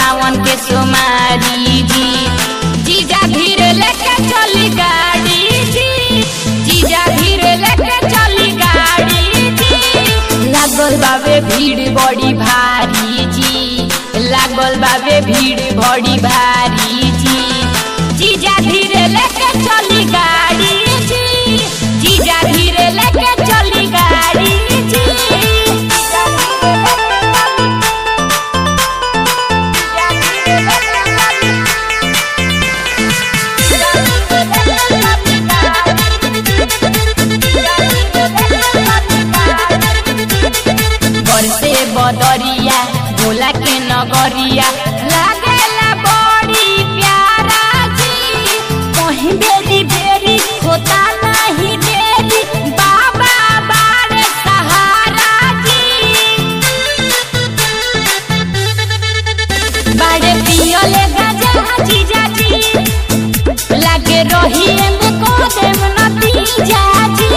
सावन के सोमारी जी जीजा धीरे लेके चली गाड़ी जी जीजा धीरे लेके चली गाड़ी जी लागल बाबे भीड़ बड़ी भारी जी लागल बाबे भीड़ बड़ी भारी जी जीजा धीरे लेके चली गाड़ी जी जीजा धीरे लेके चली गाड़ी जी बरसे बदरिया भोला के नगरिया लागेला बड़ी प्यारा जी कहीं बेरी बेरी होता नहीं देरी बाबा बारे सहारा जी बाड़े पियले गजा जीजा जी लागे रही में को देव नती जाजी